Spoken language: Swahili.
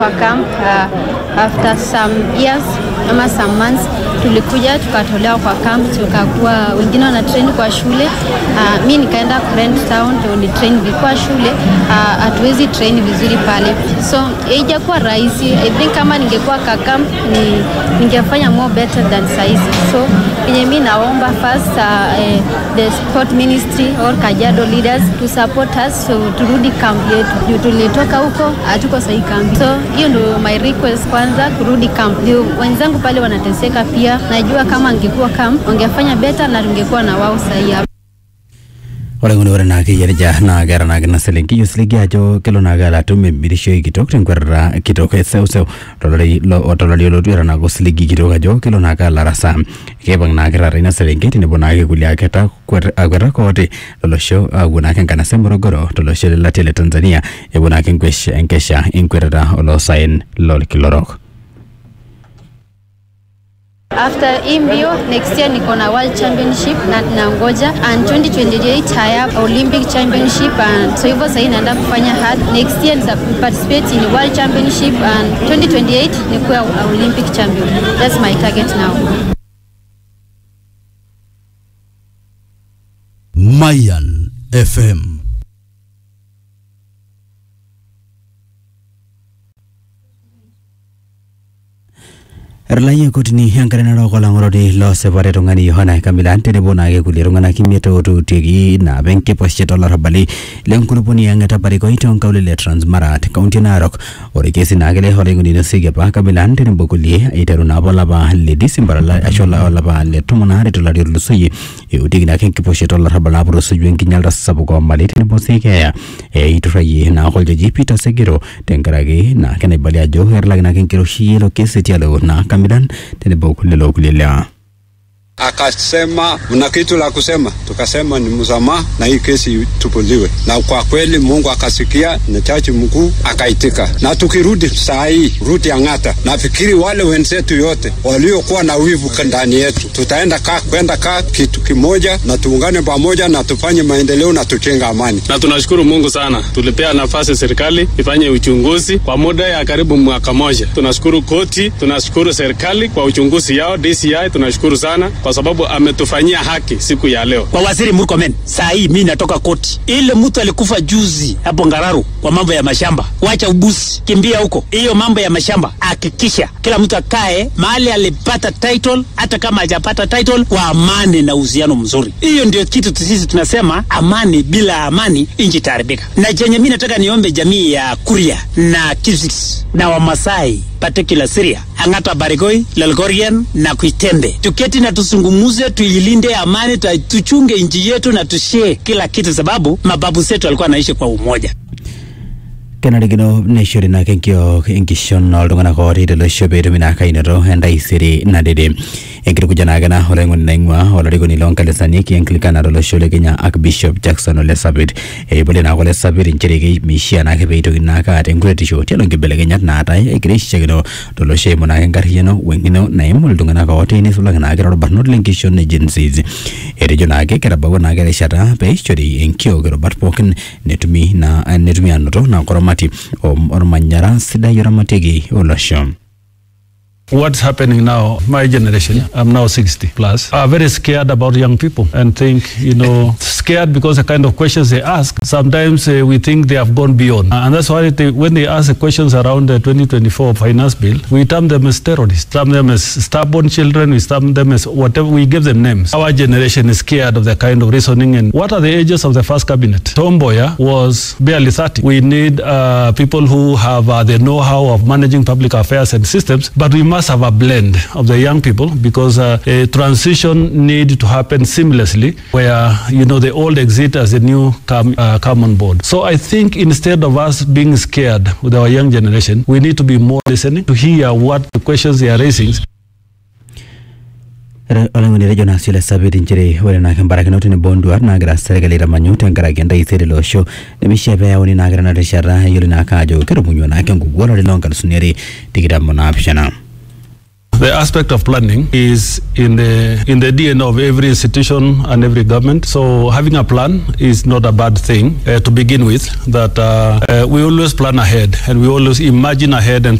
Kwa camp uh, after some years ama some months tulikuja tukatolewa kwa camp, tukakuwa wengine wana train kwa shule uh, mi nikaenda Kurent town ndio ni train vilikuwa shule hatuwezi uh, train vizuri pale, so haijakuwa rahisi. I think kama ningekuwa ka camp ni ningefanya more better than saizi. So yenye mi naomba first uh, eh, the sport ministry or Kajiado leaders to support us so turudi camp yetu juu tulitoka huko hatuko sahi camp, so hiyo ndio my request kwanza, kurudi camp. Ndio wenzangu pale wanateseka pia, najua kama angekuwa camp wangefanya better na tungekuwa na wao sahi hapa. ore nguni ore naa keyierija naa keeta naa kina selenki osiligi ajo kelo naa keala atum emirishoi kitok tenkwetata kitok eseuseu tolari tolari olotu eeta naake osiligi kitok ajo kelo naa keala arasa keipang naa kirara ina selenkei tenebo naake kulie aketa akwetak ooti lolosho aapuo naake enkanasa morogoro tolosho lelatia le tanzania epuo naake nkwesh- enkesha enkwetata oloosaen lolkila orok After hii mbio next year niko na world championship na nangoja and 2028 haya olympic championship and so hivyo sahii naenda kufanya hard next year nita participate in world championship and 2028 nikuwe olympic champion that's my target now Mayan FM. etalaayie kotini enkare narok olang'oroti loosipare tung'ani yohana kamilan tenebo naake kulie tung'anak imiet ootuutieki naapa enkiposhet olarrabali lenkulupuoni ang' etaparikoi toonkaulele e transmara te kaunti e narok ore kesi naake le olaing'oni inosieki apa kamilan tenebo kulie eiteru naapa olapa le disemba ola- ashu ola- olapa le tomon aare tolari otulusoyie eutieki naake enkiposhet olarrabal naaputosuju enkinyalata sapuk oomali tenebo sii keeya eiturrayie naake oljaji peter segiro tenkaraki naake naibali ajo etalaki naake enkiroshi ilo kesi tialo naa kamilan tenebo lelo kulie lewa akasema mna kitu la kusema, tukasema ni msamaha na hii kesi tupuliwe, na kwa kweli Mungu akasikia na chachi mkuu akaitika, na tukirudi saa hii rudi Ang'ata, nafikiri wale wenzetu yote waliokuwa na wivu ndani yetu tutaenda kaa kwenda kaa kitu kimoja, na tuungane pamoja na tufanye maendeleo na tuchenga amani. na tunashukuru Mungu sana, tulipea nafasi serikali ifanye uchunguzi kwa muda ya karibu mwaka moja. Tunashukuru koti, tunashukuru serikali kwa uchunguzi yao DCI, tunashukuru sana kwa sababu ametufanyia haki siku ya leo. kwa waziri Murkomen. Saa hii mi natoka koti, ile mtu alikufa juzi hapo Ngararu kwa mambo ya mashamba, wacha ubusi, kimbia huko. Hiyo mambo ya mashamba, hakikisha kila mtu akae mahali alipata title, hata kama hajapata title, kwa amani na uhusiano mzuri. Hiyo ndio kitu tu sisi tunasema, amani. Bila amani nchi itaharibika. Na chenye mi nataka niombe jamii ya Kuria na Kipsigis na Wamasai particular Syria, Ang'ata, Barigoi, Lelgorian na Kuitembe, tuketi na tusungumuze, tuilinde amani, tu- tuchunge nchi yetu na tushee kila kitu, sababu mababu zetu walikuwa wanaishi kwa umoja. kenarikino neishori naake enkiok enkishon oltung'anak ooti tolosho peetumi naake ainoto entaisere nadede enkitukuja naake ena olaing'oni naing'ua olarikoni loonkanisani kianglikana tolosho le kenya archbishop jackson ole sapit eipolie naake ole sapit inchere kemeishia naake peitokini naake aata enkuretisho tialo nkibelekenyat naatae egira aishakino tolosho eimu naake enkarriyiano weng'ino naimu iltung'anak ooti nisulaki naake toorbarnot lenkishon e Gen Zs etejo naake ketabawua naake erishata peishori enkiok irubat pookin netumi na netumi anoto na koramati om- ormanyara sidai oramatieki olosho What's happening now, my generation, I'm now 60 plus, are very scared about young people and think, you know, scared because the kind of questions they ask, sometimes uh, we think they have gone beyond. And that's why they, when they ask the questions around the 2024 finance bill, we term them as terrorists, term them as stubborn children, we term them as whatever, we give them names. Our generation is scared of the kind of reasoning. And what are the ages of the first cabinet? Tom Mboya was barely 30. We need uh, people who have uh, the know-how of managing public affairs and systems, but we must have a blend of the young people because uh, a transition need to happen seamlessly where, you know, the old exit as the new come, uh, come on board. So I think instead of us being scared with our young generation, we need to be more listening to hear what the questions they are raising olaing'oni etejo naa sii ole sapit inchere ore naake mbarakinot tenebo nduat naagira serkali aitamanyu tenkaraki entaisere ilo osho nemeishia peeyauni naake tena rishata eyiolo naake ajo ketumunyua naake enkukuo olari loonkalisuni are tikitam onaapishana The aspect of planning is in the in the DNA of every institution and every government. So having a plan is not a bad thing uh, to begin with. That uh, uh, we always plan ahead and we always imagine ahead and